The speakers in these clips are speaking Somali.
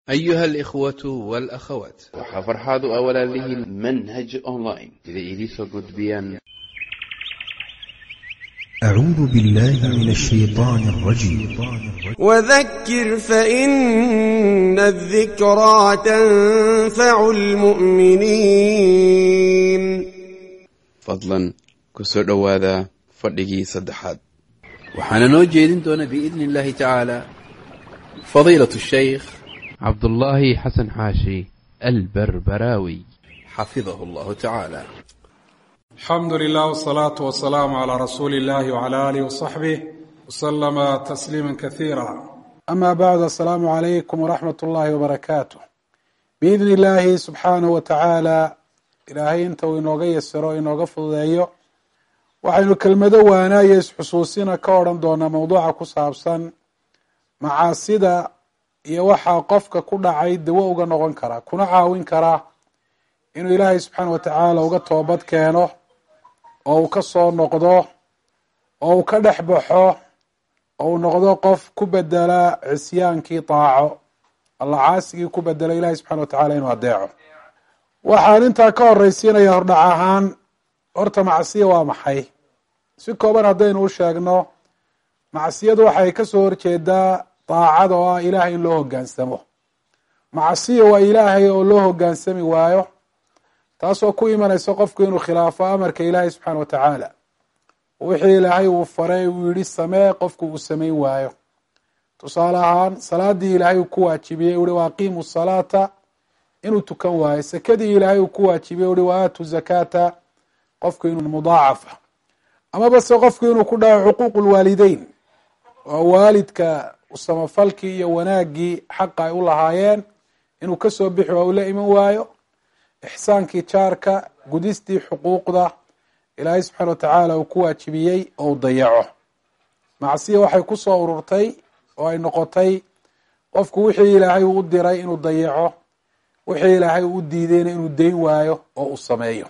أيها الإخوة والأخوات waxaa farxaad u ah walaalihiin manhaj online sida idiinsoo gudbiyaan أعوذ بالله من الشيطان الرجيم وذكر فإن الذكرى تنفع المؤمنين fadlan ku soo dhowaada fadhigii saddexaad waxaana noo jeedin doona biidni illaahi tacaala fadiilatu shaykh cabdullaahi xasan xaashi alberberaawi xafidahu allahu tacaala alxamdu lilah wsalaatu wasalaamu calaa rasuuli illahi wcala aalihi wasaxbih waslama tasliima kasiira ama bacdu assalaamu calaykum waraxmat ullaahi wabarakaatu biidni illaahi subxaanahu wa tacaala ilaahay inta uu inooga yasiro inooga fududeeyo waxaynu kelmado waanaayo isxusuusina ka odhan doonaa mowduuca ku saabsan macaasida iyo waxaa qofka ku dhacay dawo uga noqon karaa kuna caawin karaa inuu ilaahay subxaana wa tacaala uga toobad keeno oo uu ka soo noqdo oo uu ka dhex baxo oo uu noqdo qof ku bedela cisyaankii daaco alla caasigii ku bedela ilahay subxana wa tacala inuu adeeco waxaan intaa ka horeysiinaya hordhac ahaan horta macsiya waa maxay si kooban haddaynu u sheegno macsiyadu waxay kasoo horjeedaa daacada oo ah ilaahay in loo hogaansamo macsiya waa ilaahay oo loo hogaansami waayo taasoo ku imanaysa qofku inuu khilaafo amarka ilaahay subxaana wa tacaala wixii ilaahay uu faray uu yihi samee qofku uu samayn waayo tusaale ahaan salaadii ilaahay uu ku waajibiyey uhi wa aqiimu salaata inuu tukan waayo sakadii ilaahay uu ku waajibiyey uhi wa aatu zakaata qofku inuu mudaacafa amaba se qofku inuu ku dhaco xuquuq lwaalideyn oo waalidka samafalkii iyo wanaagii xaqa ay u lahaayeen inuu kasoo bixi waa uu la iman waayo ixsaankii jaarka gudistii xuquuqda ilaahay subxaana wa tacaala uu ku waajibiyey oo u dayaco macsiya waxay ku soo ururtay oo ay noqotay qofku wixii ilaahay uu u diray inuu dayaco wixii ilaahay uu u diidayna inuu dayn waayo oo uu sameeyo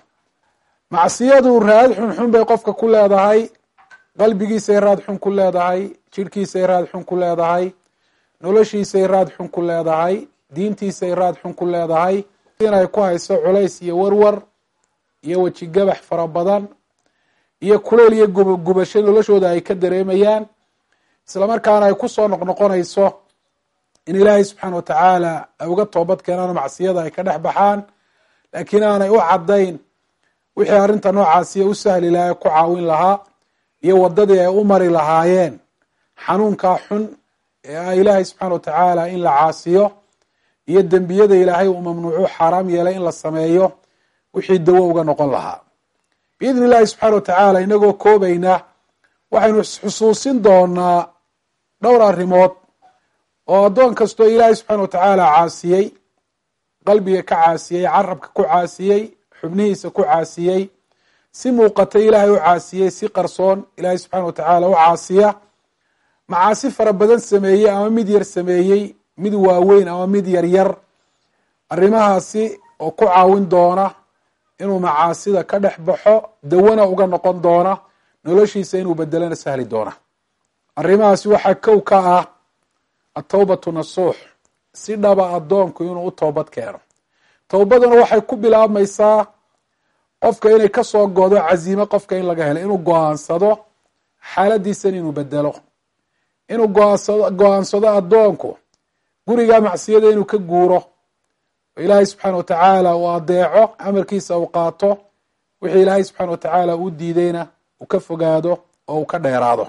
macsiyadu raad xunxun bay qofka ku leedahay qalbigiisay raad xun ku leedahay jirhkiisay raad xun ku leedahay noloshiisay raad xun ku leedahay diintiisay raad xun ku leedahay inay ku hayso culays iyo warwar iyo weji gabax fara badan iyo kuleyl iyo gubasho noloshooda ay ka dareemayaan islamarkaana ay kusoo noqnoqonayso in ilaahay subxaana wa tacaala ay uga toobad keenaan macsiyada ay ka dhex baxaan laakiin aanay u caddayn wixii arrinta noocaasiya u sahli lahaa ku caawin lahaa iyo wadadii ay u mari lahaayeen xanuunkaa xun ee ah ilaahay subxaana wa tacaala in la caasiyo iyo dembiyada ilaahay uu mamnuucu xaaraam yeelay in la sameeyo wixii dawo uga noqon lahaa biidni illahi subxaana wa tacaala inagoo koobayna waxaynu xusuusin doonaa dhowr arrimood oo addoon kastoo ilaahay subxaana wa tacaala caasiyey qalbiga ka caasiyey carabka ku caasiyey xubnihiisa ku caasiyey si muuqata ilaahay u caasiyey si qarsoon ilaahay subxaana wa tacaala u caasiya macaasi fara badan sameeyey ama mid yar sameeyey mid waaweyn ama mid yaryar arrimahaasi oo ku caawin doona inuu macaasida ka dhex baxo dawana uga noqon doona noloshiisa inuu bedelana sahli doona arrimahaasi waxaa kow ka ah atowbatu nasuux si dhaba addoonku inuu u toobad keeno towbaduna waxay ku bilaabmaysaa qofka inay kasoo godo casiime qofka in laga helo inuu go-aansado xaaladiisan inuu bedelo inuu goaansado go-aansado addoonku guriga macsiyada inuu ka guuro oo ilaahay subxaana wa tacaala uu adeeco amarkiisa uu qaato wixii ilaahay subxaana wa tacaala uu diidayna uu ka fogaado oo uu ka dheeraado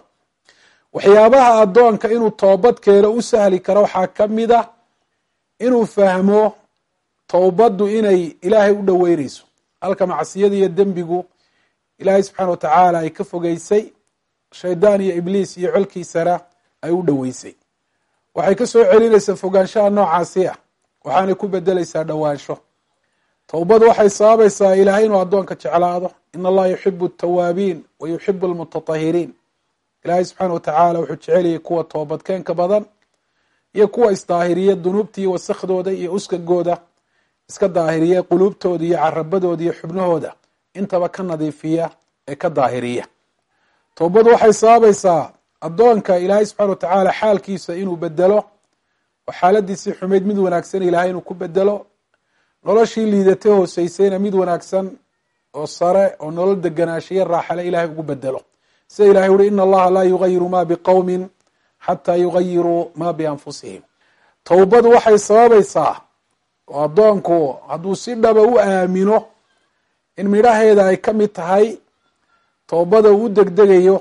waxyaabaha addoonka inuu toobad keeno u sahli karo waxaa ka mid a inuu fahmo towbaddu inay ilaahay u dhoweyneyso halka macsiyada iyo dembigu ilaahay subxaana wa tacaala ay ka fogeysay shaydaan iyo ibliis iyo colkiisana ay u dhoweysay waxay ka soo celinaysaa fogaanshaha noocaasi ah waxaanay ku bedeleysaa dhowaansho towbadu waxay sababaysaa ilaahay inuu addoonka jeclaado in allaha yuxibu atawaabiin wa yuxibu almutatahiriin ilaahay subxaana wa tacaala wuxuu jeceliyay kuwa toobadkeenka badan iyo kuwa isdaahiriya dunuubta iyo wasakhdooda iyo uskagooda iska daahiriya quluubtooda iyo carabadooda iyo xubnahooda intaba ka nadiifiya ee ka daahiriya towbadu waxay sababaysaa addoonka ilaahay subxana wa tacaala xaalkiisa inuu bedelo oo xaaladiisii xumayd mid wanaagsan ilaahay inuu ku bedelo noloshii liidatay hooseysayna mid wanaagsan oo sare oo nolol deganaashiyo raaxale ilahay ugu bedelo sida ilahay uhi ina allaha laa yugayiru ma biqowmin xataa yugayiruu ma bianfusihim towbadu waxay sababaysaa oo addoonku hadduu si dhaba u aamino in midhaheeda ay ka mid tahay towbada uu u degdegayo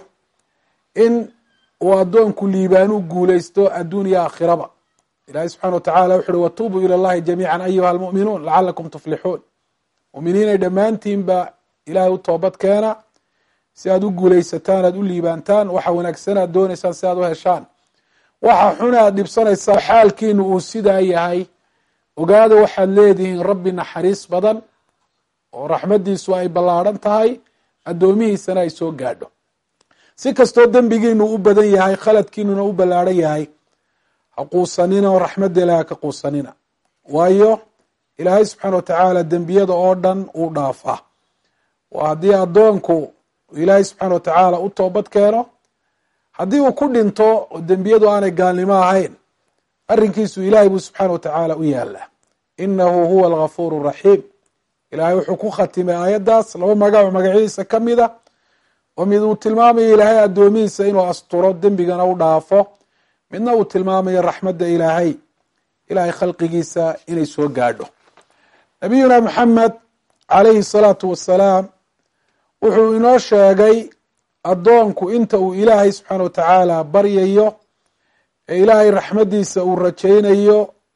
in uu addoonku liibaan u guuleysto adduun iyo aakhiraba ilahi subxana watacala wuxu uhi watuubuu ila llahi jamiica ayuha almu'minuun lacalakum tuflixuun muminiinay dhammaantiinba ilahay u toobad keena si aad u guuleysataan aad u liibaantaan waxa wanaagsan aad dooneysaan si aad u heshaan waxa xun aad dhibsanaysaa xaalkiinu uu sidaa yahay ogaada waxaad leedihiin rabbi naxariis badan oo raxmadiisu ay ballaadhan tahay addoomihiisana ay soo gaadho si kastoo dembigiinu u badan yahay khaladkiinuna u ballaadhan yahay ha quusanina oo raxmadda ilaah ka quusanina waayo ilaahay subxaana watacaala dembiyada oo dhan uu dhaafaa waa haddii addoonku ilaahay subxaana watacaala u toobad keeno haddii uu ku dhinto oo dembiyadu aanay gaalnimo ahayn arrinkiisu ilahay buu subxaana watacaala u yaalaa inahu huwa algafuur raxiim ilaahay wuxuu ku khatimay aayaddaas laba magac oo magacyadiisa ka mid a oo mid uu tilmaamayo ilaahay addoomihiisa inuu asturo dembigana u dhaafo midna uu tilmaamayo raxmadda ilaahay ilahay khalqigiisa inay soo gaadho nabiyuna maxamed calayhi salaatu wasalaam wuxuu inoo sheegay addoonku inta uu ilaahay subxaana watacaala baryayo ee ilaahay raxmaddiisa uu rajaynayo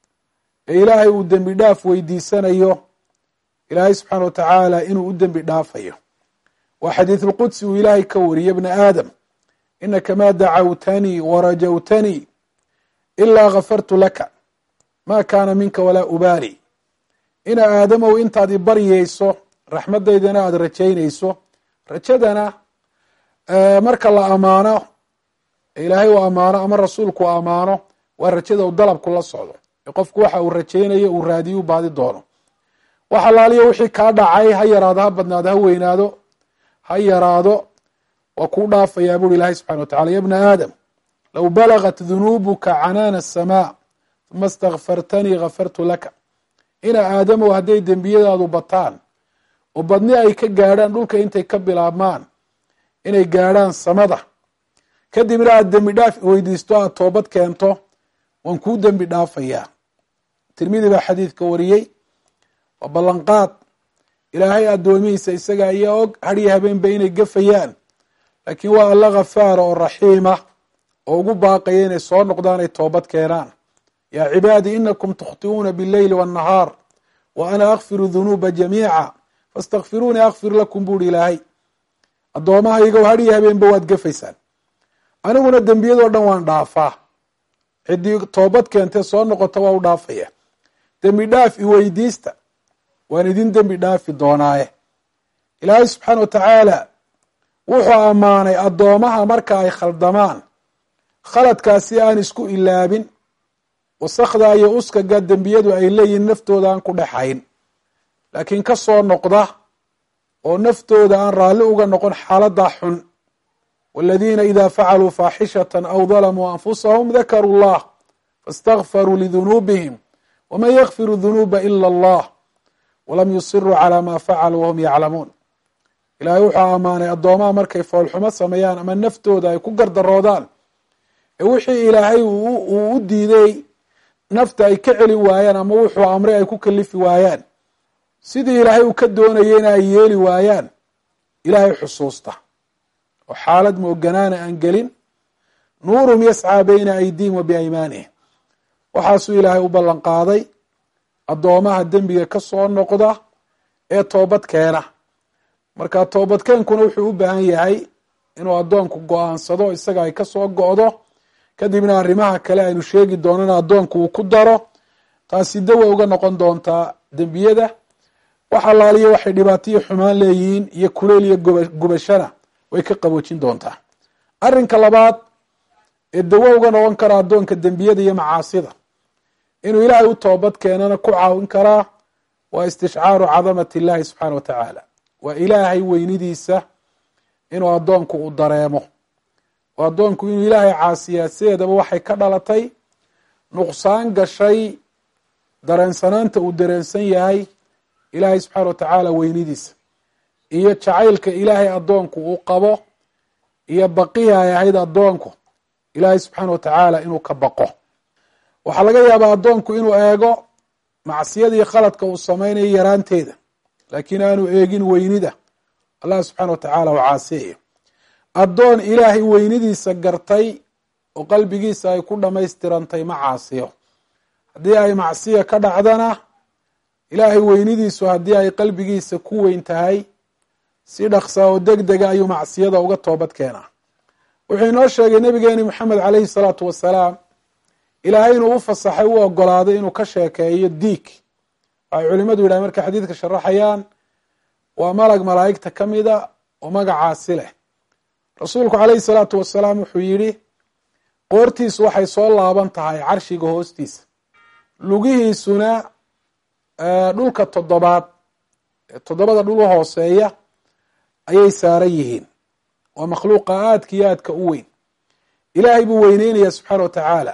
ee ilaahay uu dembi dhaaf weydiisanayo ilaahay subxaana watacaala inuu u dembi dhaafayo waa xadiisulqudsi uu ilaahay ka wariye bna aadam inaka ma dacawtanii warajawtanii ilaa gafartu laka ma kaana minka walaa ubaali ina aadamow intaad i baryeyso raxmaddaydana aada rajaynayso rajadana marka la amaano ilaahay uu amaano ama rasuulku u amaano waa rajada uu dalabku la socdo ee qofku waxa uu rajaynayo uu raadiyo u baadi doono wax alaaliyo wixii kaa dhacay ha yaraado ha badnaado ha weynaado ha yaraado waa kuu dhaafayaa buri ilahay subxana watacala ya bna aadam low balagat dunuubuka canaana asamaa uma stakfartanii gafartu laka ina aadamow hadday dembiyadaadu bataan oo badni ay ka gaadhaan dhulka intay ka bilaabmaan inay gaadhaan samada kadibna aada dembi dhaaf weydiisto aada toobad keento waan kuu dembi dhaafayaa tirmidi baa xadiidka wariyey waa ballanqaad ilaahay addoomihiisa isaga ayaa og hadhiyo habeenba inay gafayaan laakiin waa alla khafaara oo raxiima oo ugu baaqaya inay soo noqdaan ay toobad keenaan yaa cibaadii inakum tukhti'uuna bileyli waannahaar wa ana akfiru dunuuba jamiica fastakfiruunii akfir lakum buuri ilaahay addoommahaygow hadhiyo habeenba waad gafaysaan aniguna dembiyadoo dhan waan dhaafaa ciddii toobad keentee soo noqota waa u dhaafaya dembi dhaaf iweydiista waan idin dembi dhaafi doonaaye ilaahay subxaana wa tacaala wuxuu ammaanay addoomaha marka ay khaldamaan khaladkaasi aan isku ilaabin wasakda iyo uskaga dembiyadu ay leeyihin naftooda aan ku dhexayn laakiin ka soo noqda oo naftooda aan raalli uga noqon xaaladdaa xun waladiina ida facaluu faaxishata aw dalamuu anfusahum dakaruu llah faاstakfaruu lidunuubihim waman yakfiru dunuuba ila allah walam yusiruu calaa ma facaluu wahum yaclamuun ilaahay wuxuu ammaanay addoomaha markay foolxumo sameeyaan ama naftooda ay ku gardaroodaan ee wixii ilaahay uu u diiday nafta ay ka celin waayaan ama wuxuu amray ay ku kalifi waayaan sidii ilaahay uu ka doonayeyna ay yeeli waayaan ilaahay xusuusta oo xaalad mooganaana aan gelin nuurum yascaa bayna aydiihim wa biaymaanihim waxaasuu ilaahay u ballan qaaday addoomaha dembiga ka soo noqda ee toobad keena marka toobadkeenkuna wuxuu u baahan yahay inuu addoonku go-aansado isaga ay kasoo go-do kadibna arrimaha kale aynu sheegi doonana addoonku uu ku daro taasi dawa uga noqon doontaa dembiyada wax allaaliyo waxay dhibaataiyo xumaan leeyihiin iyo kuleyl iyo gubashana way ka qaboojin doontaa arrinka labaad ee dawo uga noqon kara addoonka dembiyada iyo macaasida inuu ilaahay u toobad keenana ku caawin karaa waa istishcaaru cadamati illahi subxaana wa tacaala waa ilaahay weynidiisa inuu addoonku u dareemo oo addoonku inuu ilaahay caasiyaa sideedaba waxay ka dhalatay nuqsaan gashay dareensanaanta uu dareensan yahay ilaahay subxaana wa tacaala weynidiisa iyo jacaylka ilaahay addoonku uu qabo iyo baqihii ay ahayd addoonku ilaahay subxaana wa tacaala inuu ka baqo waxaa laga yaabaa addoonku inuu eego macsiyadii khaladka uu sameynayo yaraanteeda laakiin aanu eegin weynida allah subxaana wa tacaala u caasiyayo addoon ilaahay weynidiisa gartay oo qalbigiisa ay ku dhamaystirantay ma caasiyo haddii ay macsiya ka dhacdana ilaahay weynidiisu haddii ay qalbigiisa ku weyn tahay si dhaqsaa oo deg dega ayuu macsiyada uga toobad keenaa wuxuu inoo sheegay nabigeeni moxamed caleyhi salaatu wasalaam ilaahay inuu u fasaxay u ogolaaday inuu ka sheekeeyo diig waxay culimadu yidhahen markay xadiidka sharaxayaan waa malag malaa'igta ka mida oo magacaasi leh rasuulku caleyhi salaatu wasalaam wuxuu yidhi qoortiisu waxay soo laaban tahay carshiga hoostiisa lugihiisuna dhulka toddobaad toddobada dhul u hooseeya ayay saaran yihiin waa makhluuqa aadka iyo aadka u weyn ilaahay buu weyneynaya subxaana wa tacaala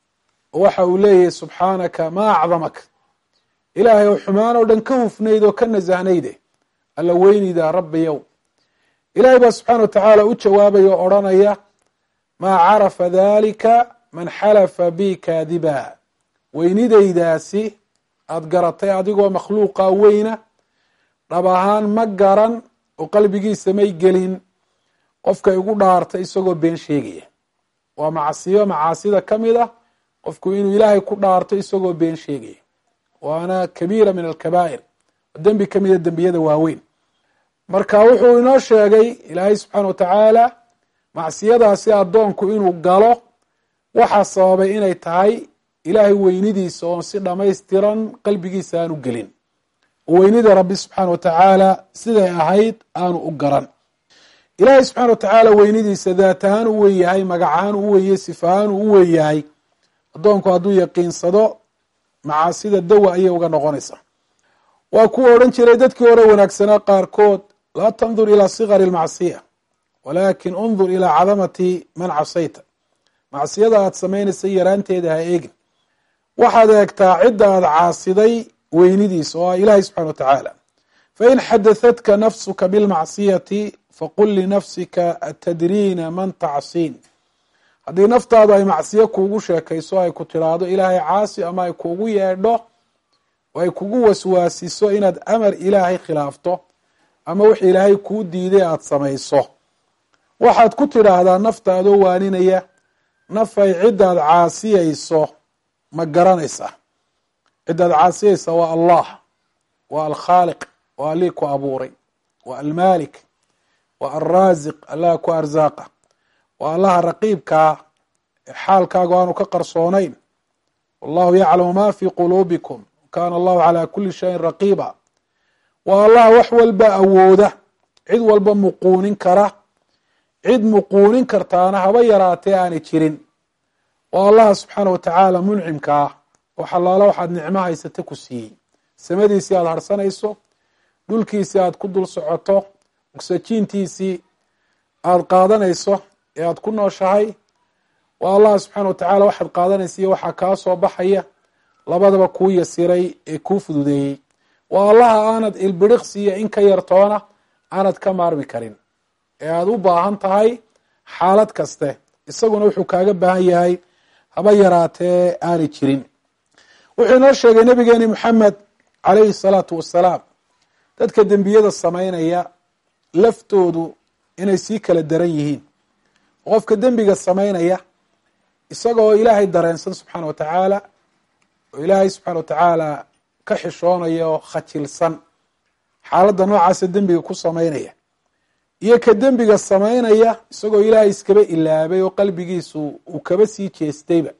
oo waxa uu leeyahay subxaanaka maa acdamaka ilaahay oo xumaan oo dhan ka hufnayd oo ka nasahnayde alla weynida rabbiyow ilaahay baa subxaana wa tacaala u jawaabaya oo odhanaya maa carafa dalika man xalafa bi kaadiba weynidaydaasi aada garatay adigoo makhluuqa weyna dhab ahaan ma garan oo qalbigiisa may gelin qofka igu dhaartay isagoo been sheegaya waa macsiyo macaasida ka mid ah qofku inuu ilaahay ku dhaarto isagoo been sheegaya waana kabiira min alkabaa'ir dembi ka mida dembiyada waaweyn marka wuxuu inoo sheegay ilaahay subxaana wa tacaala macsiyadaasi addoonku inuu galo waxaa sababay inay tahay ilaahay weynidiisa oon si dhamaystiran qalbigiisa aanu gelin oo weynida rabbi subxaana wa tacaala siday ahayd aanu u garan ilaahay subxana wa tacaala weynidiisa daat ahaan u wen yahay magac ahaan u wenyahay sifa ahaan u wen yahay addoonku hadduu yaqiinsado macaasida dawa ayay uga noqonaysaa waa kuwa odhan jiray dadkii hore wanaagsanaa qaarkood laa tandur ilaa sikari lmacsiya walaakin undur ilaa cadamati man casayta macsiyada aada samaynaysa yaraanteeda ha eegin waxaad eegtaa cidda aada caasiday weynidiisa oo ah ilaahay subxana wa tacaala fain xadathadka nafsuka bilmacsiyati faqul linafsika atadriina man tacsiin haddii naftaadu ay macsiyo kuugu sheekayso ay ku tiraahdo ilaahay caasi ama ay kuugu yeedho oo ay kugu waswaasiso inaad amar ilaahay khilaafto ama wix ilaahay kuu diiday aada samayso waxaad ku tidhaahdaa nafta adoo waaninaya nafay ciddaad caasiyayso ma garanaysaa ciddaad caasiyaysa waa allah waa alkhaaliq waa allii ku abuuray waa almaalik waa alraasiq allaha ku arsaaqa waa allaha raqiibkaa ee xaalkaagu aanu ka qarsoonayn wallahu yaclamu ma fi quluubikum kana allahu calaa kuli shayin raqiiba waa allaha wax walba awooda cid walba muquunin kara cid muquunin kartaana haba yaraatee aanay jirin waa allaha subxaana wa tacaala muncimka ah oo xalaalo waxaad nicmo haysata ku siiyey samadiisii aada harsanayso dhulkiisii aada ku dul socoto ogsajiintiisii aada qaadanayso ee aada ku nooshahay waa allah subxaana wa tacaala waxaad qaadanaysa iyo waxaa kaa soo baxaya labadaba kuu yasiray ee kuu fududeeyey waa allaha aanad ilbiriqsiiyo in ka yartoona aanad ka maarmi karin ee aada u baahan tahay xaalad kaste isaguna wuxuu kaaga baahan yahay haba yaraatee aanay jirin wuxuu inoo sheegay nabigeeni moxamed calayhi salaatu wasalaam dadka dembiyada samaynaya laftoodu inay sii kala daran yihiin qofka dembiga samaynaya isagoo ilaahay dareensan subxaana wa tacaala oo ilaahay subxaana wa tacaala ka xishoonaya oo khajilsan xaaladda noocaasa dembiga ku samaynaya iyo ka dembiga samaynaya isagoo ilaahay iskaba ilaabay oo qalbigiisu uu kaba sii jeestayba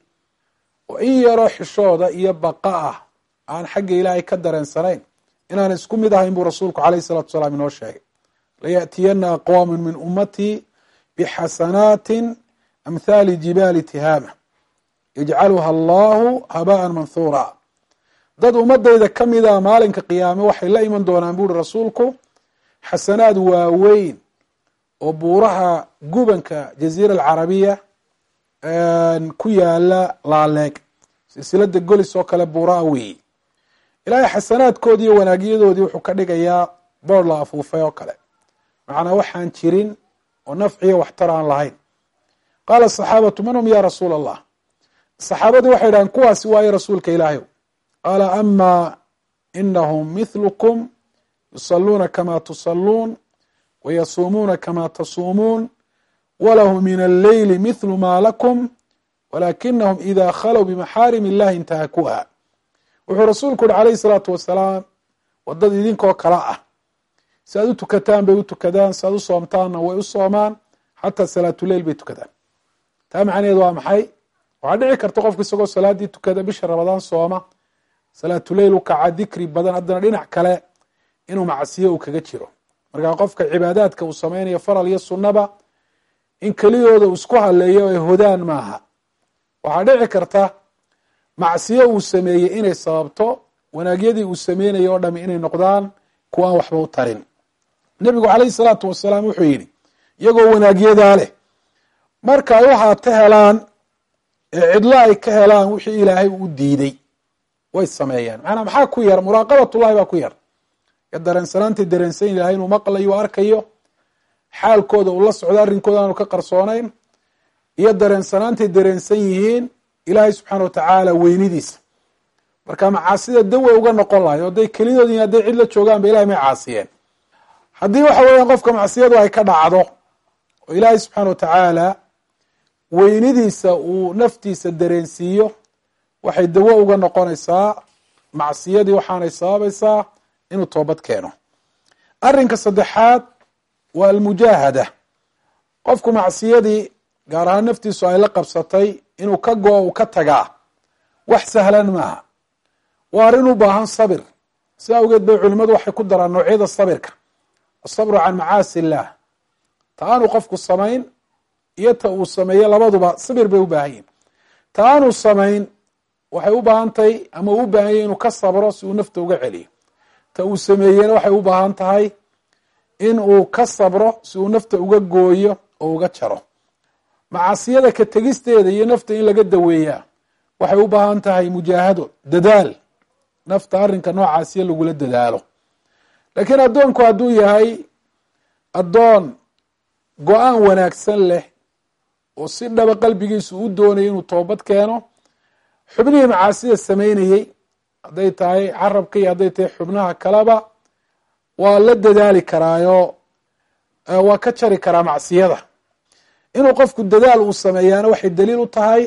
oo in yaroo xishooda iyo baqa ah aan xagga ilaahay ka dareensanayn inaan isku mid ahayn buu rasuulku caleyhi salatu salaam inoo sheegay layaأtiyana aqwaamu min ummatii bixasanaatin amhaali jibaali tihaama yajcaluha allahu habaan manhuura dad ummadayda ka mida maalinka qiyaame waxay la iman doonaan buuri rasuulku xasanaad waaweyn oo buuraha gubanka jaziira alcarabiya ku yaala laaleeg silsilada golis oo kale buuraa weeye ilaahay xasanaadkoodii iyo wanaagyadoodii wuxuu ka dhigayaa boor la afuufay oo kale macnaa waxaan jirin oo nafciyo waxtar aan lahayn qaala asaxaabatu man hum ya rasuula allah saxaabadii waxay dhahaan kuwaasi waayo rasuulka ilaahay qaala ama inahum mithlukum yusaluuna kama tusaluun wayasuumuuna kama tasuumuun walahu min alleyli mithlu ma lakum walakinahum ida khalow bimaxaarim illahi intahakuha wuxuu rasuulku uhi calayhi salaatu wasalaam wadad idinkoo kala ah si aad u tukataan bay u tukadaan si aad u soomtaanna way u soomaan xataa salaatuleil bay tukadaan taa macnaheed waa maxay waxaa dhici karta qofku isagoo salaadii tukada bisha ramadaan sooma salaatuleil u kaca dikri badan haddana dhinac kale inuu macsiyo uu kaga jiro markaa qofka cibaadaadka uu sameynayo faral iyo sunnaba in keliyooda uu isku haleeyo ay hodaan maaha waxaa dhici karta macsiyo uu sameeyey inay sababto wanaagyadii uu sameynayo oo dhami inay noqdaan kuwa aan waxba u tarin nebigu calayhi salaatu wasalaam wuxuu yidhi iyagoo wanaagyadaa leh marka ay waxaata helaan ee cidlo ay ka helaan wixii ilaahay u diiday way sameeyaan macnaa maxaa ku yar muraaqabatullahi baa ku yar ee dareensanaantay dareensan ilahay inuu maqlayo arkayo xaalkooda uu la socdo arrinkooda aanu ka qarsoonayn iyo dareensanaantay dareensan yihiin ilaahay subxaana watacaala weynidiisa marka macaasida daway uga noqon lahay o hadday kelidood yihin hadday cid la joogaan ba ilahay may caasiyeen haddii waxa weeyaan qofka macsiyadu ay ka dhacdo oo ilaahay subxaana watacaala weynidiisa uu naftiisa dareensiiyo waxay dawo uga noqonaysaa macsiyadii waxaanay sababaysaa inuu toobad keeno arrinka saddexaad waa almujaahada qofku macsiyadii gaar ahaan naftiisu ay la qabsatay inuu ka go-o uu ka tagaa wax sahlan maaha waa arrin u baahan sabir si awgeed bay culimmadu waxay ku daraan noocyada sabirka asabru can macaasi illaah ta aanu qofku samayn iyo ta uu sameeyo labaduba sabir bay u baahan yihin ta aanu samayn waxay u baahan tahay ama uu u baahan yahy inuu ka sabro si uu nafta uga celiyo ta uu sameeyena waxay u baahan tahay in uu ka sabro si uu nafta uga gooyo oo uga jaro macaasiyada ka tegisteeda iyo nafta in laga daweeyaa waxay u baahan tahay mujaahado dadaal nafta arrinka noocaasiyo lagula dadaalo laakiin addoonku hadduu yahay addoon go-aan wanaagsan leh oo si dhaba qalbigiisu u doonaya inuu toobad keeno xubnihii macaasida sameynayey hadday tahay carabka iyo hadday tahay xubnaha kaleba waa la dadaali karaayo waa ka jari karaa macsiyada inuu qofku dadaal uu sameeyaana waxay daliil u tahay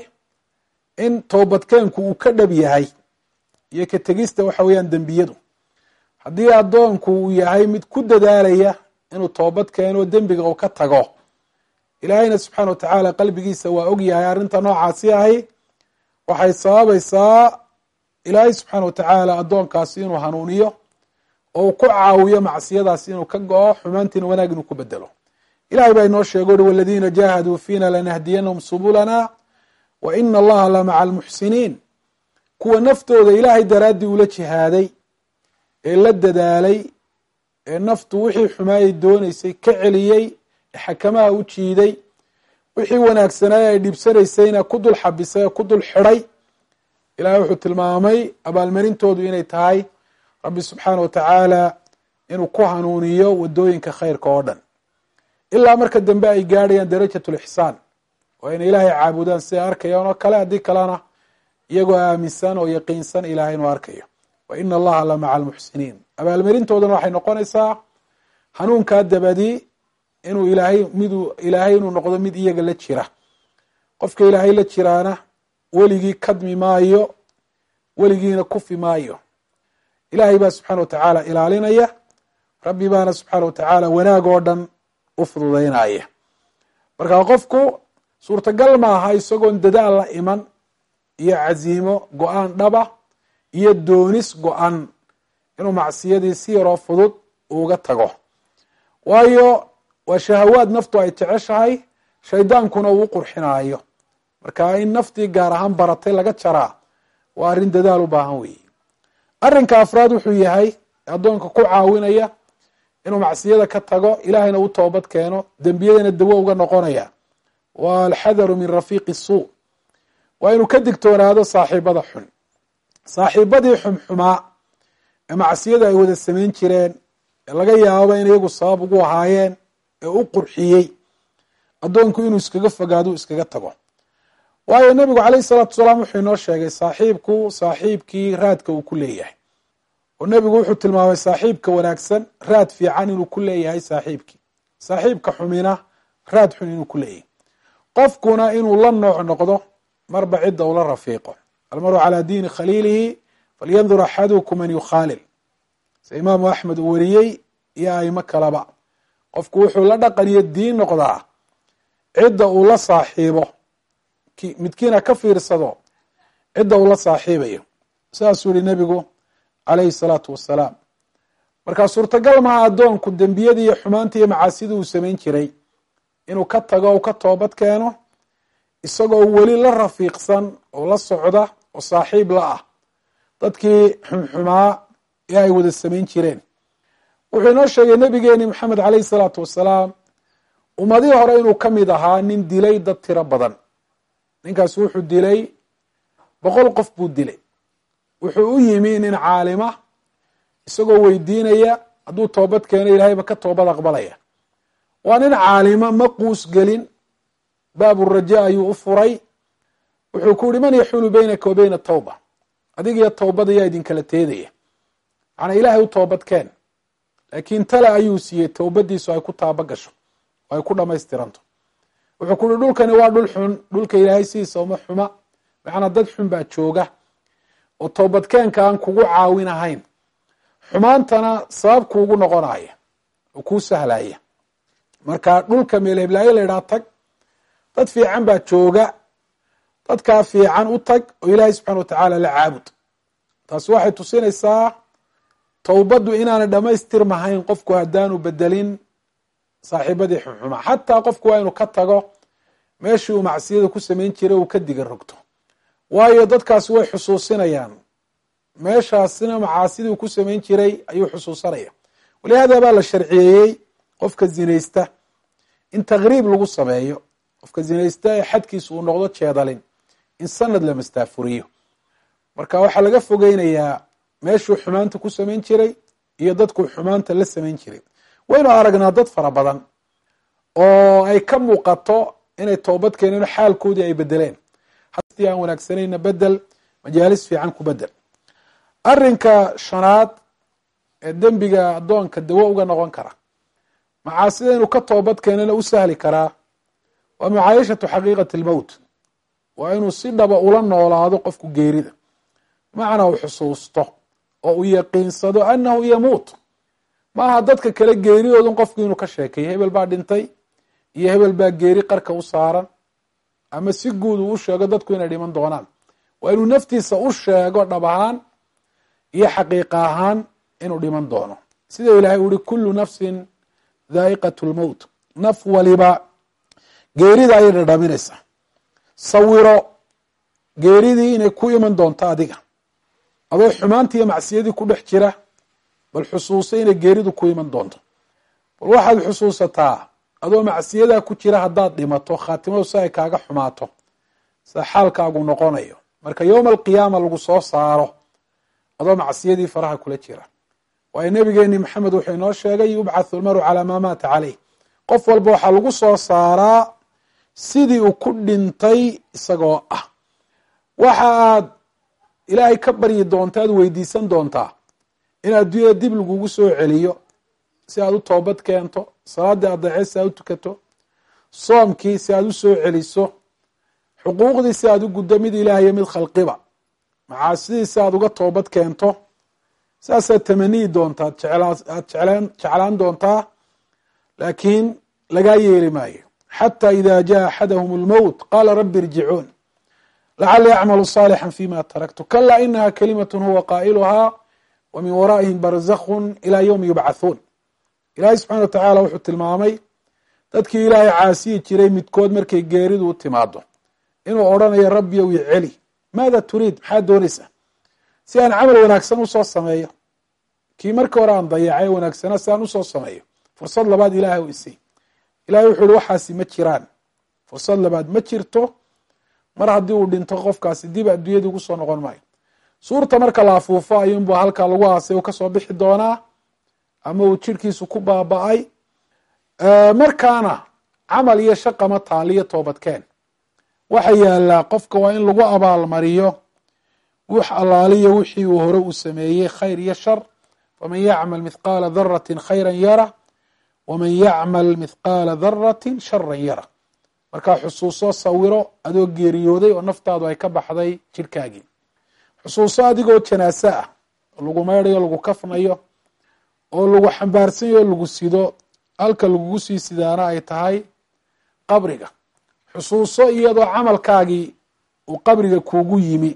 in toobadkeenku uu ka dhab yahay iyo ka tegista waxa weeyaan dembiyadu haddii addoonku uu yahay mid ku dadaalaya inuu toobad keeno dembiga uu ka tago ilaahayna subxaana wa tacaala qalbigiisa waa og yahay arrinta noocaasi ahi waxay sababaysaa ilaahay subxaana wa tacaala addoonkaasi inuu hanuuniyo oo uu ku caawiyo macsiyadaasi inuu ka go-o xumaantiina wanaag inuu ku bedelo ilahay baa inoo sheego uri waladiina jaahaduu fiina lanahdiyanahum subulana wa ina allaha la maca almuxsiniin kuwa naftooda ilaahay daraaddii ula jihaaday ee la dadaalay ee naftu wixii xumaayay doonaysay ka celiyey ee xakamaha u jiiday wixii wanaagsanaaye ay dhibsanaysayna ku dul xabisay ee ku dul xidhay ilahay wuxuu tilmaamay abaalmarintoodu inay tahay rabbi subxaana wa tacaala inuu ku hanuuniyo wadooyinka khayrka oo dhan ilaa marka dambe ay gaadhayaan darajat lixsaan oo inay ilaahay caabudaan siday arkayaan oo kale haddii kalena iyagoo aaminsan oo yaqiinsan ilahay inuu arkayo wa ina allaha la maca almuxsiniin abaalmarintoodana waxay noqonaysaa hanuunkaa dabadi inuu ilaahay miduu ilaahay inuu noqdo mid iyaga la jira qofka ilaahay la jiraana weligii kadmi maayo weligiina kufi maayo ilaahay baa subxaana wa tacaala ilaalinaya rabbi baana subxaana wa tacaala wanaag oo dhan u fududeynaya marka qofku suurtagal maaha isagoon dadaal la iman iyo caziimo go-aan dhaba iyo doonis go-an inuu macsiyadii si yaroo fudud uga tago waayo waa shahawaad naftu ay jeceshahay shaydaankuna uu qurxinaayo marka in naftii gaar ahaan baratay laga jaraa waa arrin dadaal u baahan weeye arrinka afraad wuxuu yahay addoonka ku caawinaya inuu macsiyada ka tago ilaahayna u toobad keeno dembiyadana dawo uga noqonaya waa alxadaru min rafiiqi suu waa inuu ka digtoonaado saaxiibada xun saaxiibadii xumxumaa ee macsiyada ay wada samayn jireen ee laga yaabo in iyagu sabab ugu ahaayeen ee u qurxiyey addoonku inuu iskaga fogaado iskaga tago waayo nebigu caleyhi salaatu salaam wuxuu inoo sheegay saaxiibku saaxiibkii raadka uu ku leeyahay oo nebigu wuxuu tilmaamay saaxiibka wanaagsan raad fiican inuu ku leeyahay saaxiibkii saaxiibka xumina raad xun inuu ku leeyahay qofkuna inuu la nooc noqdo marba cidda ula rafiiqo almaru calaa diini khaliilihi falyandur axadukum man yukhaalil se imaamu axmed uu wariyey iyo aimo kaleba qofku wuxuu la dhaqan iyo diin noqdaa cidda uu la saaxiibo midkiina ka fiirsado cidda uu la saaxiibayo saasuu yihi nebigu calayhi salaatu wasalaam markaa suurtagal maha addoonku dembiyadii iyo xumaantii iyo macaasidii uu samayn jiray inuu ka tago o ka toobad keeno isagoo weli la rafiiqsan oo la socda oo saaxiib la ah dadkii xumxumaa ee ay wada samayn jireen wuxuu inoo sheegay nebigeeni maxamed caleyhi salaatu wasalaam ummadihii hore inuu ka mid ahaa nin dilay dad tiro badan ninkaas wuxuu dilay boqol qof buu dilay wuxuu u yimi nin caalima isagoo weydiinaya hadduu toobad keeno ilahayba ka toobad aqbalaya waa nin caalima ma quus gelin baaburaja ayuu u furay wuxuu ku yihi man yaxulu beynaka wa beyna tawba adigiyo towbada yaa idinkala teedaya macnaa ilaahay u toobad keen laakiin tale ayuu siiyey towbadiisu ay ku taaba gasho oo ay ku dhamaystiranto wuxuu ku uhi dhulkani waa dhul xun dhulka ilaahay sidiisa uma xuma macnaa dad xun baa jooga oo toobadkeenka aan kugu caawin ahayn xumaantana sabab kuugu noqonaya oo kuu sahlaya marka dhulka meelheblaayo la idhaha tag dad fiican baa jooga dadkaa fiican u tag oo ilaahay subxana wa tacaala la caabud taasi waxay tusinaysaa towbaddu inaanay dhamaystirmahayn qofku haddaanu bedelin saaxiibadii xumxuma xataa qofku waa inuu ka tago meeshii uu macsiyada ku samayn jiray uu ka diga rogto waayo dadkaasi way xusuusinayaan meeshaasina macaasidii uu ku samayn jiray ayuu xusuusanaya walihaada baa la sharciyeeyey qofka zinaysta in takriib lagu sameeyo qofka zinaysta ee xadkiisa uu noqdo jeedalin in sanad la mastaafuriyo marka waxaa laga fogeynayaa meeshuu xumaanta ku samayn jiray iyo dadkuu xumaanta la samayn jiray waynu aragnaa dad fara badan oo ay ka muuqato inay toobad keeneen xaalkoodii ay bedeleen hati aan wanaagsanayna bedel majaalis fiican ku bedel arinka shanaad ee dembiga addoonka dawo uga noqon kara macaasida inuu ka toobad keenana u sahli karaa waa mucaayashatu xaqiiqati lmowt waa inuu si dhaba ula noolaado qofku geerida macnaa uu xusuusto oo uu yaqiinsado annahu yamuut maaha dadka kale geeridoodun qofku inuu ka sheekeeyo hebel baa dhintay iyo hebel baa geeri qarka u saaran ama si guud uu u sheego dadku inay dhiman doonaan waa inuu naftiisa u sheego dhab ahaan iyo xaqiiqa ahaan inuu dhiman doono sida ilaahay u yihi kullu nafsin dhaa'iqat lmowt naf waliba geerida ayay dhadhaminaysaa sawiro geeridii inay ku iman doonto adiga adoo xumaantii iyo macsiyadii ku dhex jira bal xusuuso inay geeridu ku iman doonto bal waxaad xusuusataa adoo macsiyadaa ku jira haddaad dhimato khaatimadu si ay kaaga xumaato sida xaalkaagu noqonayo marka yowma alqiyaama lagu soo saaro adoo macsiyadii faraha kula jira waayo nabigeeni maxamed wuxuu inoo sheegay yubcathu lmaru calaa maa maata caleyh qof walba waxaa lagu soo saaraa sidii uu ku dhintay isagoo ah waxa aad ilaahay ka baryi doonta aad weydiisan doontaa in adduunyada dib lagugu soo celiyo si aad u toobad keento salaaddii adeece si aad u tukato soomkii si aad u soo celiso xuquuqdii si aad u guddo mid ilaah iyo mid khalqiba macaasidii si aad uga toobad keento saasaad tamaniyi doontaa aad jeclaan doontaa laakiin lagaa yeeli maayo xata ida jaa axadahum اlmowt qala rabi irjicuun lacalii acmalu صaalixا fima taraktu kala inaha kalimat huwa qaa'iluhaa wa min waraa'ihim barzakun ilaa ywmi yubcathuun ilaahay subxana wa tacaala wuxuu tilmaamay dadkii ilaahay caasiyi jiray midkood markay geeridu u timaado inuu odrhanayo rabbiyow i celi maada turiid maxaad doonaysaa si aan camal wanaagsan usoo sameeyo kii markii hore aan dayacay wanaagsana si aan usoo sameeyo fursad labaad ilaah u isay ilahay wuxuu ihi waxaasi ma jiraan fursad labaad ma jirto mar haddii uu dhinto qofkaasi dib adduunyadii ugu soo noqon maayo suurta marka la afuufo ayuunbu halkaa lagu aasay uu kasoo bixi doonaa ama uu jirhkiisu ku baaba-ay markaana camal iyo shaqama taaliyo toobadkeen waxa yaalaa qofka waa in lagu abaalmariyo wix allaaliyo wixii uu hore uu sameeyey khayr iyo shar faman yacmal mithqaala dharati khayra yara waman yacmal mithqaala dharati shara yara markaa xusuuso sawiro adoo geeriyooday oo naftaadu ay ka baxday jirhkaagii xusuuso adigoo janaase ah oo lagu meydhayo lagu kafnayo oo lagu xambaarsanyayo o lagu sido halka lagugu sii sidaana ay tahay qabriga xusuuso iyadoo camalkaagii uu qabriga kuugu yimi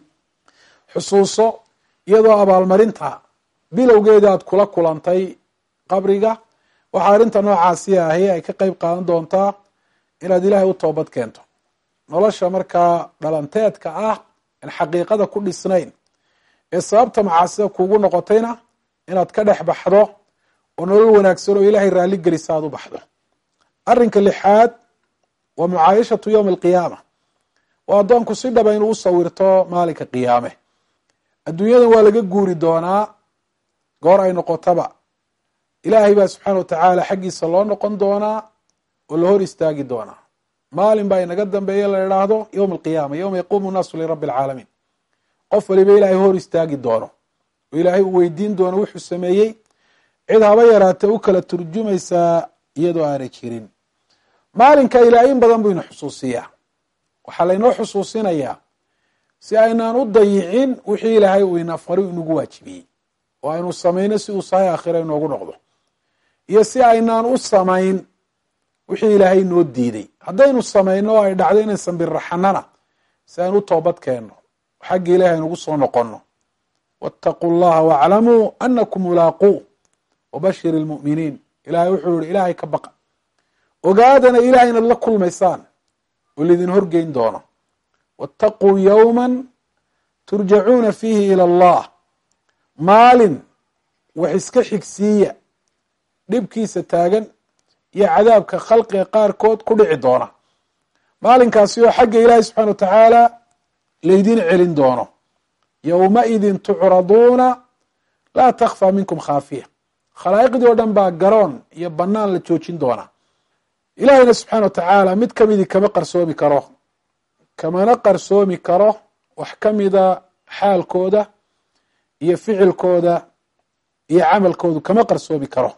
xusuuso iyadoo abaalmarinta bilowgeeda aad kula kulantay qabriga waxaa arrinta noocaasi ahi ay ka qeyb qaadan doontaa inaad ilaahay u toobad keento nolosha markaa dhalanteedka ah aan xaqiiqada ku dhisnayn ee sababta macaasida kuugu noqotayna inaad ka dhex baxdo oo nolol wanaagsan oo ilaahay raalli gelisa aad u baxdo arrinka lixaad waa mucaayashatu yowmi alqiyaama oo addoonku si dhaba inuu u sawirto maalinka qiyaame adduunyadan waa laga guuri doonaa goor ay noqotaba ilaahay baa subxaana watacaala xaggiisa loo noqon doonaa oo la hor istaagi doonaa maalin baa inaga dambeeya la idhaahdo yowma alqiyaama yowma yaquumu nnaasu lirabbi alcaalamiin qof waliba ilaahay hor istaagi doono oo ilaahay uu weydiin doono wuxuu sameeyey cid haba yaraatee u kala turjumaysaa iyadoo aanay jirin maalinka ilaahay in badan buu ina xusuusiyaa waxaa laynoo xusuusinayaa si aynaan u dayicin wixii ilaahay uu ina fari inagu waajibiyey oo aynu samayno si uu sahay aakhira inoogu noqdo iyo si aynaan u samayn wixii ilaahay noo diiday haddaynu samayno oo ay dhacdo inay sambirraxanana si aynu u toobad keenno xagga ilahi aynugu soo noqonno waataquu llaha waaclamuu anakum mulaaquu wabashir ilmu'miniin ilahay wuxuu yihi ilaahay ka baqa ogaadana ilahay inaad la kulmaysaan oo laydin horgeyn doono waataquu yowma turjacuuna fiihi ila allah maalin wax iska xigsiiya dhibkiisa taagan iyo cadaabka khalqiga qaarkood ku dhici doona maalinkaasi oo xagga ilaahi subxana wa tacaala laydin celin doono yowmaidin tucraduuna laa takfaa minkum khaafiya khalaa'iqdii oo dhan baa garoon iyo banaan la joojin doonaa ilaahayna subxaana wa tacaala mid kamidii kama qarsoomi karo kamana qarsoomi karo wax kamida xaalkooda iyo ficilkooda iyo camalkoodu kama qarsoomi karo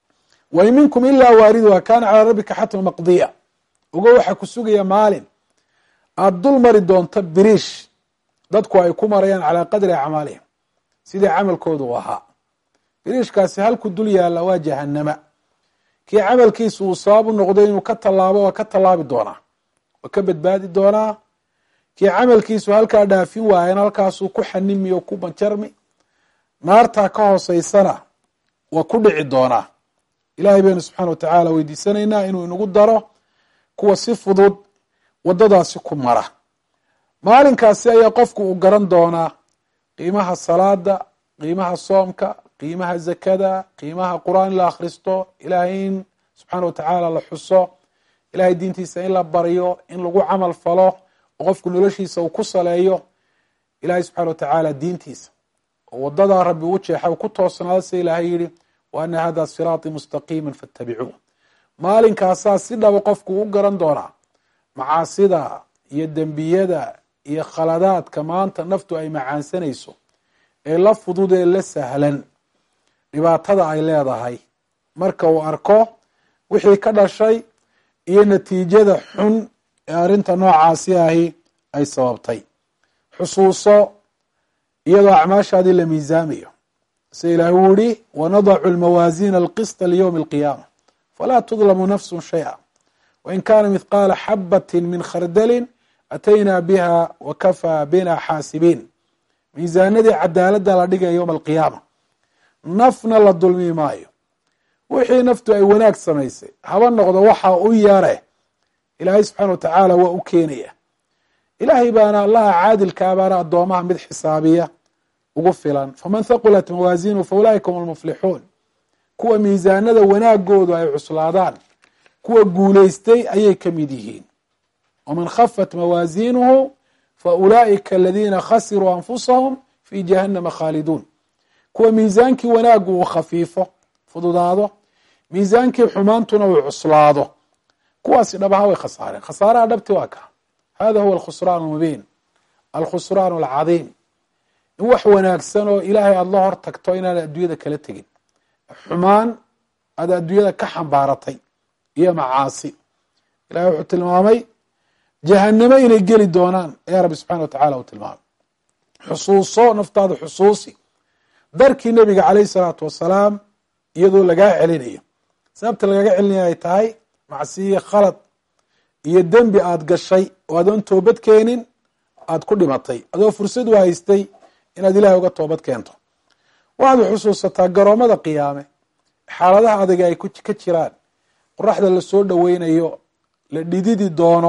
wain minkum ilaa waariduha kana calaa rabbika xatma maqdiya ogo waxaa ku sugaya maalin aada dul mari doonto biriish dadku ay ku marayaan calaa qadri acmaalihim sidii camalkoodu u ahaa biriishkaasi halku dul yaalla waa jahanama kii camalkiisu uu sabab u noqdo inuu ka tallaabo waa ka tallaabi doonaa waa ka badbaadi doonaa kii camalkiisu halkaa dhaafin waayana halkaasuu ku xanimi oo ku banjarmi naartaa ka hooseysana waa ku dhici doonaa ilahay baynu subxaana wa tacaala weydiisanaynaa inuu inagu daro kuwa si fudud waddadaasi ku mara maalinkaasi ayaa qofku uu garan doonaa qiimaha salaada qiimaha soomka qiimaha zakada qiimaha qur-aan in la akhristo ilahay in subxaana wa tacaala la xuso ilahay diintiisa in la baryo in lagu camal falo oo qofku noloshiisa uu ku saleeyo ilahay subxana wa tacaala diintiisa oo wadadaa rabbi u jeexa u ku toosnaado sida ilaahay yihi wa ana hada siraaطii mustaqiima faاtabicuu maalinkaasaa si dhaba qofku u garan doonaa macaasida iyo dembiyada iyo khaladaadka maanta naftu ay macaansanayso ee la fudud ee la sahlan dhibaatada ay leedahay marka uu arko wixii ka dhashay iyo natiijada xun ee arrinta noocaasi ahi ay sababtay xusuuso iyadoo acmaashaadii la miisaamayo sida ilahi uu yihi wanadacu lmawaasiina alqisطa liywmi اlqiyaama falaa tudlamu nafsu shayئa wain kana mithqaala xabati min khardalin ataynaa biha wakafaa bina xaasibiin miisaanadii cadaaladda la dhigaya yowma alqiyaama nafna la dulmi maayo wixii naftu ay wanaag samaysay haba noqdo waxa u yare ilaahay subxaana wa tacaala waa u keenaya ilaahay baana allaha caadilkaa baana addoomaha mid xisaabiya ugu filan faman thaqulat mawaasinuhu fa ulaa'ika hum almuflixuun kuwa miisaanada wanaagoodu ay cuslaadaan kuwa guulaystay ayay ka mid yihiin waman khafat mawaasiinuhu fa ulaa'ika aladiina khasiruu anfusahum fi jahannama khaaliduun kuwa miisaankii wanaaggu uu khafiifo fududaado miisaankii xumaantuna uu cuslaado kuwaasi dhab ahaan way khasaareen khasaaraha dhabti waa ka hada huwa alkhusraan almubiin alkhusraan alcadiim in wax wanaagsan oo ilaahay aada la hor tagto inaan adduunyada kala tegin xumaan aada adduunyada ka xambaaratay iyo macaasi ilahay wuxuu tilmaamay jahanamo inay geli doonaan ayaa rabbi subxana wa tacala uu tilmaamay xusuuso naftaada xusuusi darkii nebiga caleyh salaatu wasalaam iyadoo lagaa celinayo sababta lagaga celinaya ay tahay macsiye khalad iyo dembi aada gashay oo adoon toobad keenin aada ku dhimatay adoo fursad u haystay inaad ilahay uga toobad keento waxaad xusuusataa garoomada qiyaame xaaladaha adaga ay ka jiraan qoraxda lasoo dhoweynayo la dhididi doono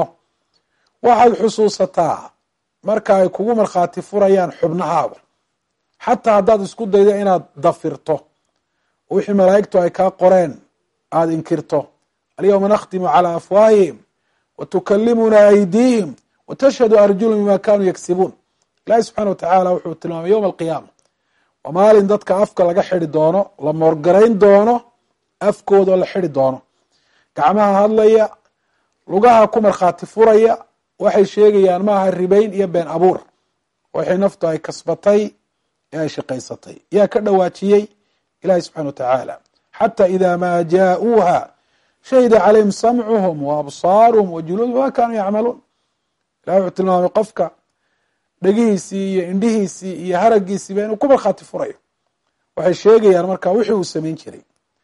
waxaad xusuusataa marka ay kugu markhaati furayaan xubnahaada xataa haddaad isku daydo inaad dafirto wixii malaa'igtu ay kaa qoreen aada inkirto alyawma nakhtimu calaa afwaahihim wa tukalimuna aydiihim wa tashhadu arjulum bima kanuu yagsibuun ilahi subxana wa tacaala wuxuu tilmaamay yowma alqiyaama waa maalin dadka afka laga xidi doono la moorgarayn doono afkooda oo la xidi doono gacmaha hadlaya lugaha ku markhaati furaya waxay sheegayaan maaha ribayn iyo been abuur waxay naftu ay kasbatay ee ay shaqaysatay yaa ka dhawaajiyey ilahi subxana wa tacaala xata ida ma jaa-uuha shahida calayhim samcuhum wa absaaruhum wa juluudhum ma kanuu yacmaluun ilahi wuxuu tilmaamay qofka dhegihiisii iyo indhihiisii iyo haragiisiiba inuu ku markhaati furayo waxay sheegayaan marka wixii uu samayn jiray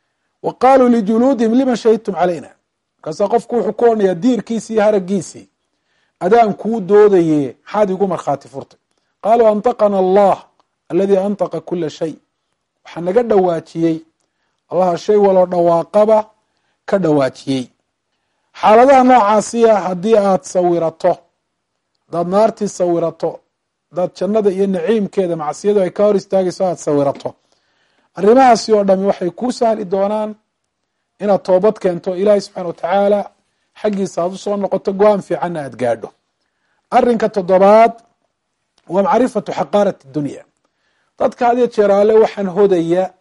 wa qaluu lijuluudihim lima shahidtum calayna markaasaa qofku wuxuu ku odhanayaa diirkiisii iyo haragiisii adaan kuu doodaye maxaad igu markhaati furtay qaaluu antaqana allah aladii antaqa kula shay waxaa naga dhawaajiyey allaha shay waloo dhawaaqaba ka dhawaajiyey xaaladaha noocaasiya haddii aada sawirato haddaad naartii sawirato haddaad jannada iyo naciimkeeda macsiyadu ay ka hor istaagayso aada sawirato arrimahaasi oo dhami waxay kuu sahli doonaan inaad toobad keento ilaahay subxana wa tacaala xaggiisa aad usoo noqoto go-aan fiicanna aada gaadho arrinka toddobaad waa macrifatu xaqaarat dunya dadka had iyo jeer alle waxaan hodaya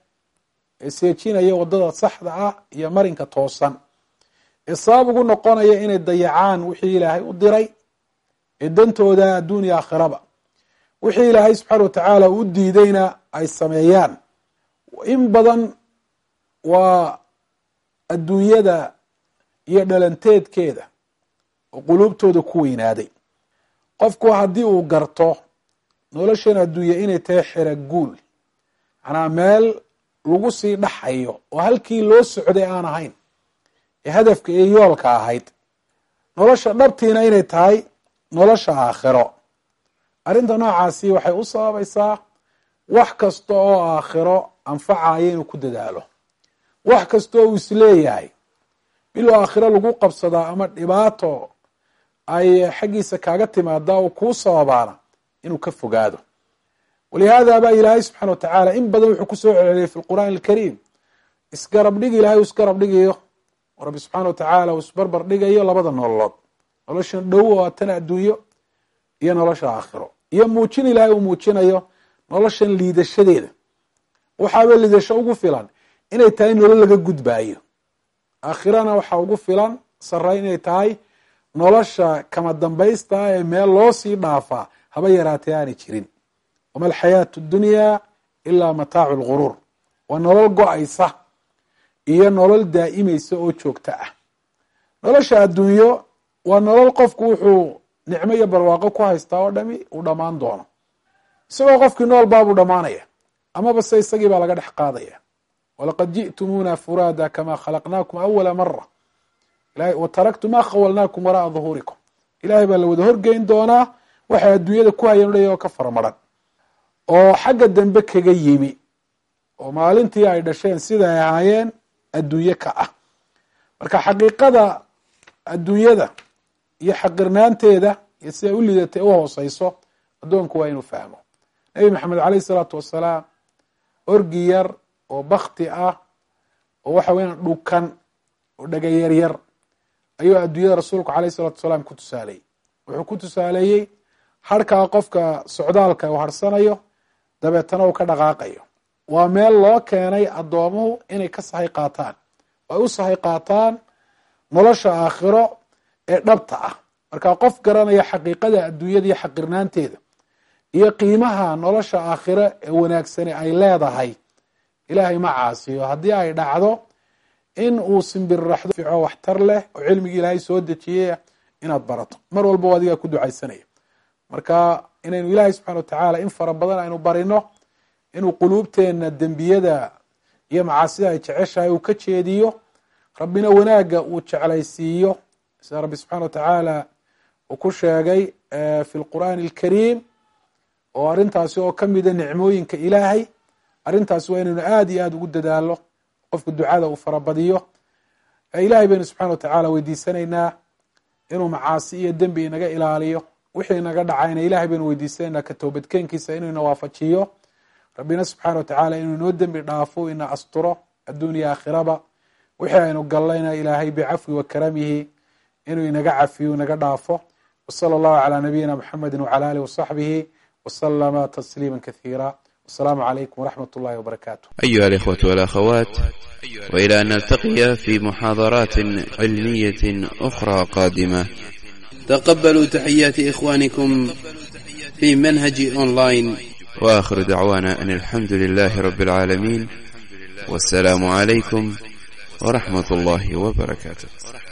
ee seejinaya wadada saxda ah iyo marinka toosan ee sabab ugu noqonaya inay dayacaan wixii ilaahay u diray ee dantooda adduuniya aakhiraba wixii ilaahay subxaana wa tacaala u diidayna ay sameeyaan in badan waa adduunyada iyo dhalanteedkeeda oo quluubtooda ku weynaaday qofku haddii uu garto noloshan adduunya inay tahay xera guul macnaa meel lagu sii dhaxayo oo halkii loo socday aan ahayn ee hadafka iyo yoolka ahayd nolosha dhabtiina inay tahay nolosha aakhiro arrinta noocaasi waxay u sababaysaa wax kasta oo aakhiro anfacaya inuu ku dadaalo wax kasta oo uu isleeyahay bilow aakhiro lagu qabsadaa ama dhibaato ay xaggiisa kaaga timaadaa oo kuu sababaana inuu ka fogaado walihaada baa ilaahay subxana wa tacaala in badan wuxuu kusoo celceliyay fi lqur'aan alkariim isgarab dhig ilahay uu isgarab dhigayo oo rabbi subxaana wa tacaala uu isbarbar dhigayo labada nololood noloshan dhow oo tan adduunyo iyo nolosha aakhiro iyo muujin ilaahay uu muujinayo noloshan liidashadeeda waxaaba liidasho ugu filan inay tahay nolol laga gudbaayo aakhirana waxaa ugu filan sara inay tahay nolosha kama dambaysta ee meel loo sii dhaafaa haba yaraatee aanay jirin wama alxayaatu dunya ilaa mataacu lguruur waa nolol go-aysa iyo nolol daa'imaysa oo joogto ah nolosha adduunyo waa nolol qofku wuxuu nicmo iyo barwaaqo ku haystaa oo dhami uu dhammaan doono isagoo qofkii nool baabuu dhammaanaya amaba se isagii baa laga dhex qaadaya walaqad ji'tumuuna furaada kama khalaqnaakum awala mara wa taraktu ma khawalnaakum wara'a duhuurikum ilahay baa la wada horgeyn doonaa waxay adduunyada ku hayeen udhaya oo ka faramaran oo xagga dambe kaga yimi oo maalintii ay dhasheen sida ay ahaayeen adduunye ka ah marka xaqiiqada adduunyada iyo xaqirnaanteeda iyo siday u lidatay u hooseyso addoonku waa inuu fahmo nebi maxamed caleyh isalaatu wasalaam orgi yar oo bakti ah oo waxa weyan dhukan oo dhega yaryar ayuu adduunyada rasuulku caleyh isalatu wasalaam ku tusaaleeyey wuxuu ku tusaaleeyey harhkaa qofka socdaalka uu harhsanayo dabeetana uu ka dhaqaaqayo waa meel loo keenay addoomuhu inay ka sahay qaataan oo ay u sahay qaataan nolosha aakhiro ee dhabta ah marka qof garanaya xaqiiqada adduunyada iyo xaqirnaanteeda iyo qiimaha nolosha aakhiro ee wanaagsani ay leedahay ilaahay ma caasiyo haddii ay dhacdo in uu simbirraxdo fico waxtar leh oo cilmigii ilaahay soo dejiyey inaad barato mar walba adigaa ku ducaysanaya marka inaynu ilaahay subxana watacaala in fara badan aynu barino inuu quluubteena dembiyada iyo macaasida ay jeceshahay uu ka jeediyo rabbina wanaagga uu jeclaysiiyo sida rabbi subxana watacaala uu ku sheegay fi lqur'aani alkariim oo arrintaasi oo kamida nicmooyinka ilaahay arrintaasi waa inaynu aada iyo aada ugu dadaalo qofka ducada uu farabadiyo ilahay baynu subxana watacaala weydiisanaynaa inuu macaasi iyo dembi inaga ilaaliyo wixii naga dhacayna ilahay baynu weydiisanaynaa ka toobadkeenkiisa inuu ina waafajiyo rabbina subxaana watacaala inuu inoo dembi dhaafo ina asturo adduuniya aakhiraba wixii aynu gallayna ilaahay bicafwi wa karamihi inuu inaga cafiyo inaga dhaafo wsala allahu calaa nabiyina muxamedi wcala alih wasaxbihi waslama tasliima kathiira wasalaamu calaykum waraxmat ullahi wbarakaatu أيها الإخوة والأخوات وإلى أن نلتقي في محاضرات علمية أخرى قادمة تقبلوا تحيات إخوانكم في منهج أونلاين وآخر دعوانا أن الحمد لله رب العالمين والسلام عليكم ورحمة الله وبركاته